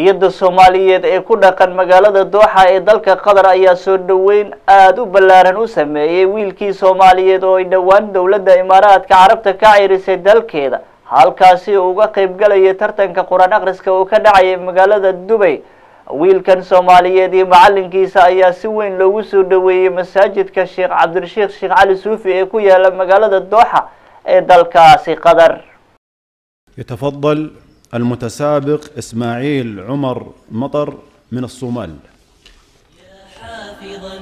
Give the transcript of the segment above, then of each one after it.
iyada soomaaliyeed ee ku dhaqan magaalada dooxa ee dalka qatar ayaa soo dhoweyn aada u ballaaran u sameeyey wiilkii soomaaliyeed oo ay dhowaan dowladda imaaraadka carabta ka cirisay dalkeeda halkaasi uu uga qayb galayay tartanka qur-aan akhriska uu ka dhacayay magaalada dubay wiilkan soomaaliyeed iyo macalinkiisa ayaa si weyn loogu soo dhoweeyey masaajidka sheekh cabdirashiikh sheekh cali suufi ee ku yaala magaalada dooxa ee dalkaasi qatar يتفضل المتسابق إسماعيل عمر مطر من الصومال حافظا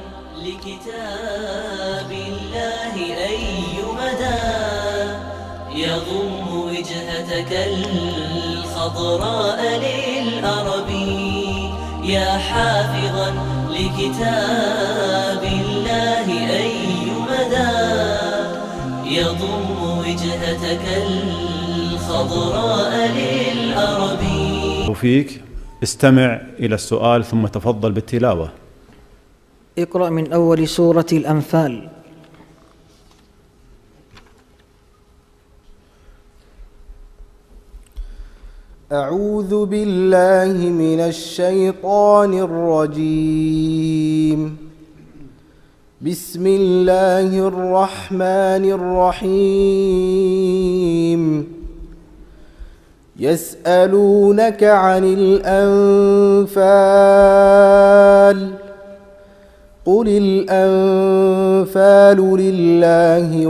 لكتاب الله أي مدى يضم وجهتك الخضراء للأرب يا حافظا لكتاب الله أي مدى يضم وجهتك الخضراء للأرب وفيك استمع إلى السؤال ثم تفضل بالتلاوة اقرأ من أول سورة الأنفال أعوذ بالله من الشيطان الرجيم بسم الله الرحمن الرحيم يسألونك عن الأنفال قل الأنفال لله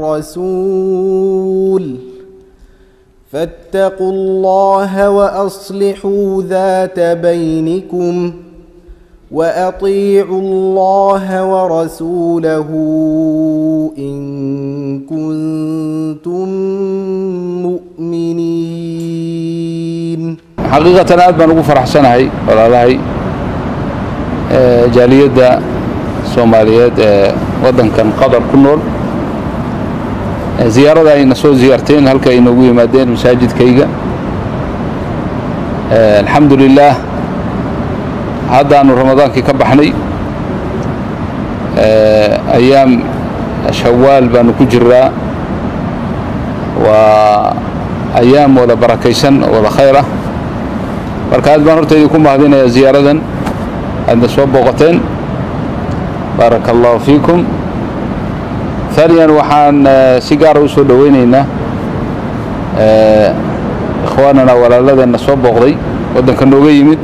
والرسول فاتقوا الله وأصلحوا ذات بينكم وأطيعوا الله ورسوله إن كنتم مؤمنين xaqiiqatan aad baan ugu faraxsanahay walaalahay ee jaaliyadda soomaaliyeed ee waddankan qatar ku nool ee ziyaarada ayna soo ziyaarteen halka ay noogu yimaadeen masaajidkayga Ee, alxamdu lilaah haddaanu ramadaankii ka baxnay Ee, ayaam shawaal baanu ku jiraa waa ayaam wada barakaysan oo wada khayr ah marka aad baan horta idinku mahadinayaa ziyaaradan aadna soo booqateen baaraka allahu fiikum ثانيا waxaan eh, si gaara u soo dhoweyneynaa eh, ikhwaanana walaaladeenna soo booqday waddanka nooga yimid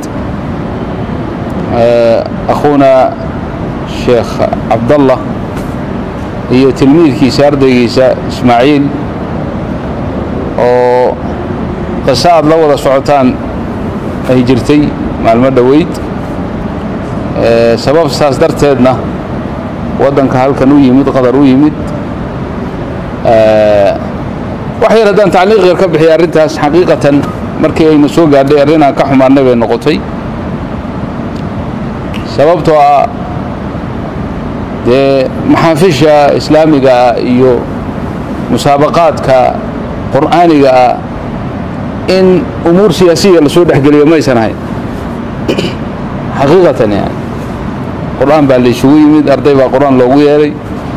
eh, akhuuna sheekh cabdallah iyo tilmiidkiisa ardaygiisa ismaaciil oo qiso aad la wada socotaan ay jirtay maalmo dhoweyd Eh, sabab saas darteedna waddanka halkan u yimid qatar u yimid Eh, wax yar haddaan tacliiq yar ka bixiya arrintaas xaqiiqatan markii ayna soo gaadhay arrin aan ka xumaanay bay noqotay sababtoo ah dee maxaafisha islaamiga ah iyo musaabaqaadka qur'aaniga ah in umuur siyaasiya lasoo dhexgeliyo maysan ahayn xaqiiqatan yani qur'aan baa la isugu yimid arday baa qur'aan loogu yeeray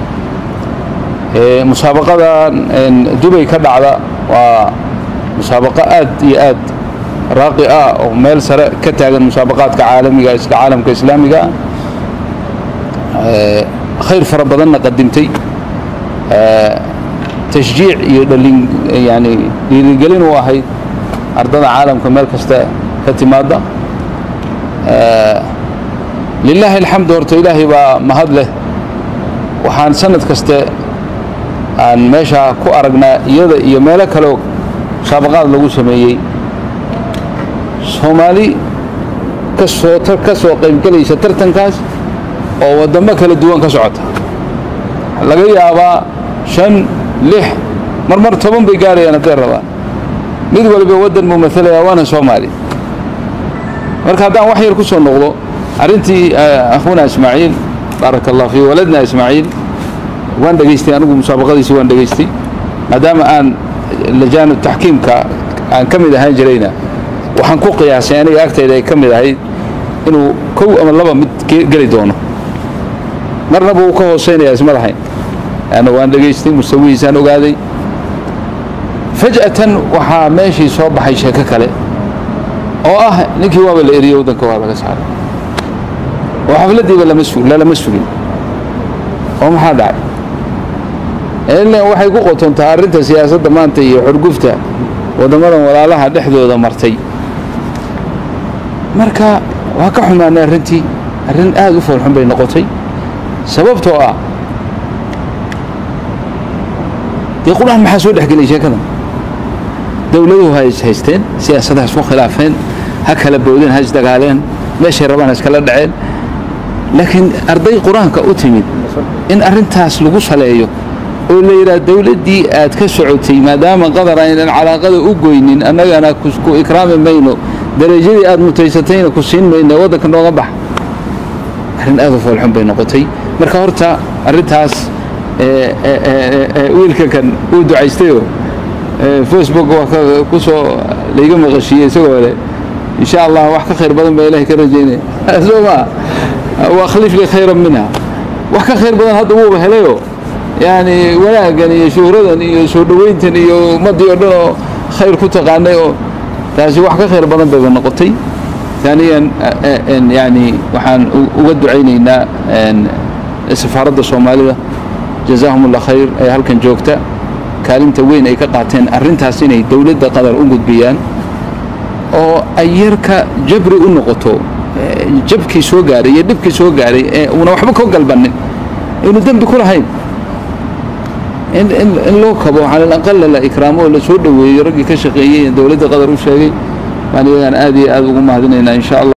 Ee, musaabaqadan een, dubay ka dhacda waa musaabaqo aad iyo aad raaqi ah oo meel sare ka taagan musaabaqaadka caalamiga isla caalamka islaamiga ah Ee, khayr fara badanna qadimtay Ee, tashjiic iyo dhalin yani dhiirigelin u ahayd ardada caalamka meel kasta ka timaada Ee, lilaahi alxamdu horta ilaahay baa mahad leh waxaan sanad kaste aan meesha ku aragnaa iyada iyo meelo kaleo musaabaqaad lagu sameeyey soomaali ka soo ka soo qaybgelaysa tartankaas oo waddamo kala duwan ka socota laga yaabaa shan lix mar mar toban bay gaarayaan hadday rabaan mid waliba waddan buu matalayaa waana soomaali marka haddaan wax yar ku soo noqdo arrintii eh, akhuuna ismaaciil baaraka allah fii waladna ismaaciil waan dhegaystay anigu musaabaqadiisi waan dhegaystay maadaama aan lajaanu taxkiimka aan ka mid ahaan jirayna waxaan ku qiyaasay aniga agtayda ay ka mid ahayd inuu kow ama laba mid ge- geli doono marnaba wuu ka hooseynayaa isma lahayn ana waan dhegaystay mustawihiisaan ogaaday faj'atan waxaa meeshii soo baxay sheeko kale oo ah ninkii waaba la eriyey waddanka waa laga saaray oo xafladdiiba lama su lalama sugin oo maxaa dhacay ilan waxay ku qotontaa arrinta siyaasadda maanta iyo xurgufta waddamadan walaalaha dhexdooda martay marka waa ka xumaanay arrintii arrin aada u foolxun bay noqotay sababtoo ah dee qur-aan maxaa soo dhexgelay sheekadan dowladuhu ha is haysteen siyaasadaha isku khilaafeen ha kala boodeen ha isdagaaleen meeshay rabaan ha iskala dhaceen laakiin arday qur-aanka u timid in arrintaas lagu saleeyo oo la yidhaha dowladdii aad ka socotay maadaama qadar aynan calaaqada u goynin annagana ku ikraami mayno darajadii aad mutaysatayna ku siin mayno waddanka nooga bax arrin aad u foolxun bay noqotay marka horta arrintaas wiilka kan uu ducaystayoo facebook waa ku soo layga maqashiiyey isagoo leh insha allah wax ka khayr badan baa ilahay ka rajaynaya soo maa waakhlif lii khayran minha wax ka khayr badan hadda wuuba helayoo yani wanaaggan iyo shuhradan iyo soo dhoweyntan iyo ummaddii oo dhan oo khayr ku taqaanay oo taasi wax ka khayr badan bayba noqotay taaniyan yani waxaan uga ducaynaynaa safaaradda soomaalida jazaahum allah khayr ee halkan joogta kaalinta weyn ay ka qaateen arrintaas inay dowladda qatar u gudbiyaan oo ay yarka jabri u noqoto jabkii soo gaaray iyo dhibkii soo gaaray ee uuna waxba ka galbannin aynu dembi ku lahayn in loo kabo cala alaqala la ikraamo oo la soo dhoweeyo raggii ka shaqeeyey dowladda qatar u sheegay baan iyagaan aad iyo aad ugu mahadinaynaa insha allah